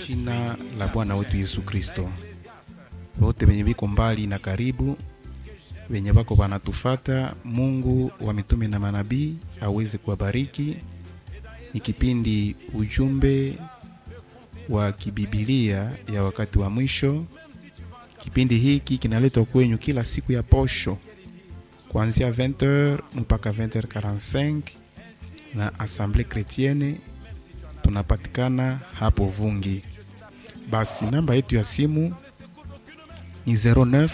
jina la Bwana wetu Yesu Kristo. Wote wenye viko mbali na karibu, wenye wako wanatufata, Mungu wa mitume na manabii aweze kuwabariki. Ni kipindi ujumbe wa kibibilia ya wakati wa mwisho. Kipindi hiki kinaletwa kwenyu kila siku ya posho kuanzia 20h mpaka 20h45 na Assemblée Chrétienne tunapatikana hapo Vungi. Basi namba yetu ya simu ni 09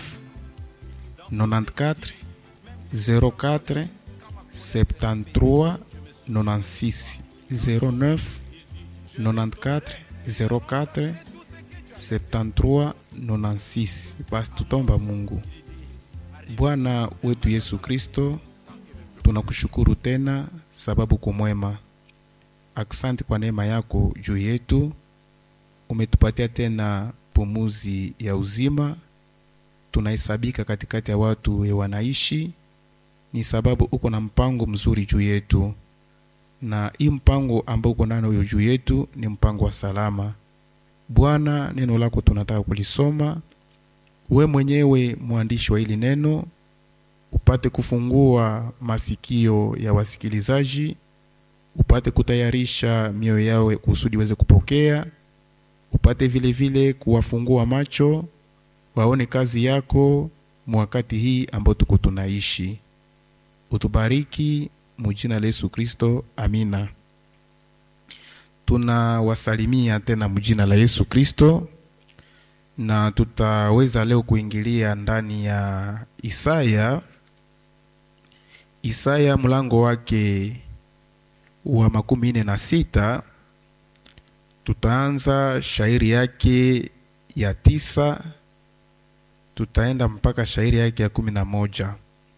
94 04 73 96 09 94 04 73 96. Basi tutomba Mungu. Bwana wetu Yesu Kristo, tunakushukuru tena sababu kumwema. Aksanti kwa neema yako juu yetu, umetupatia tena pumuzi ya uzima. Tunahesabika katikati ya watu we wanaishi, ni sababu uko na mpango mzuri juu yetu, na hii mpango ambao uko nano huyo juu yetu ni mpango wa salama. Bwana, neno lako tunataka kulisoma, we mwenyewe mwandishi wa hili neno, upate kufungua masikio ya wasikilizaji upate kutayarisha mioyo yao kusudi weze kupokea, upate vile vile kuwafungua macho waone kazi yako mwakati hii ambao tuko tunaishi. Utubariki mujina la Yesu Kristo, amina. Tunawasalimia tena mujina la Yesu Kristo, na tutaweza leo kuingilia ndani ya Isaya, Isaya mlango wake wa makumi nne na sita tutaanza shairi yake ya tisa tutaenda mpaka shairi yake ya kumi na moja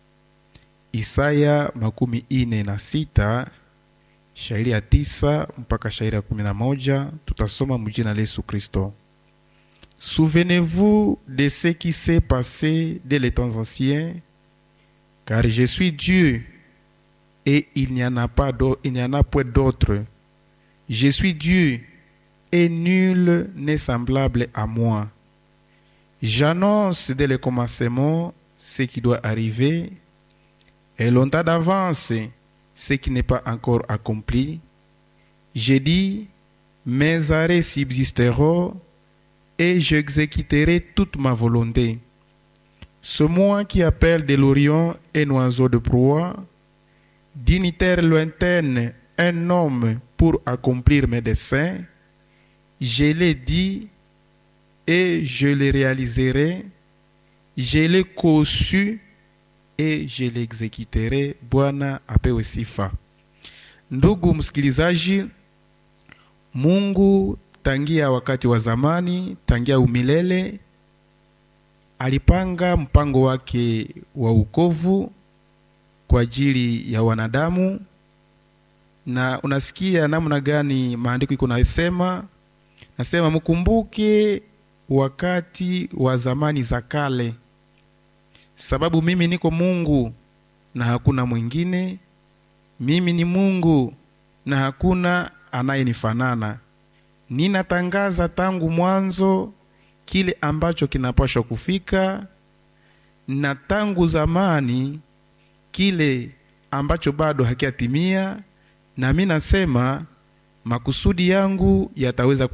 Isaya makumi ine na sita shairi ya tisa mpaka shairi ya kumi na moja tutasoma mjina la Yesu Kristo. Souvenez-vous de ce qui s'est passé dès les temps anciens, car je suis Dieu et il n'y en a pas il n'y en a point d'autre. Je suis Dieu et nul n'est semblable à moi. J'annonce dès le commencement ce qui doit arriver et longtemps d'avance ce qui n'est pas encore accompli. J'ai dit, mes arrêts subsisteront et j'exécuterai toute ma volonté. Ce moi qui appelle de l'Orient un oiseau de proie, dignitaire lointaine, un homme pour accomplir mes desseins, je l'ai dit et je le réaliserai, je l'ai conçu et je l'exécuterai. Bwana apewe sifa. Ndugu msikilizaji, Mungu tangia wakati wa zamani, tangia umilele, alipanga mpango wake wa ukovu kwa ajili ya wanadamu, na unasikia namna gani maandiko iko nasema, nasema mkumbuke wakati wa zamani za kale, sababu mimi niko Mungu na hakuna mwingine. Mimi ni Mungu na hakuna anayenifanana. Ninatangaza tangu mwanzo kile ambacho kinapaswa kufika, na tangu zamani kile ambacho bado hakiatimia, na mi nasema makusudi yangu yataweza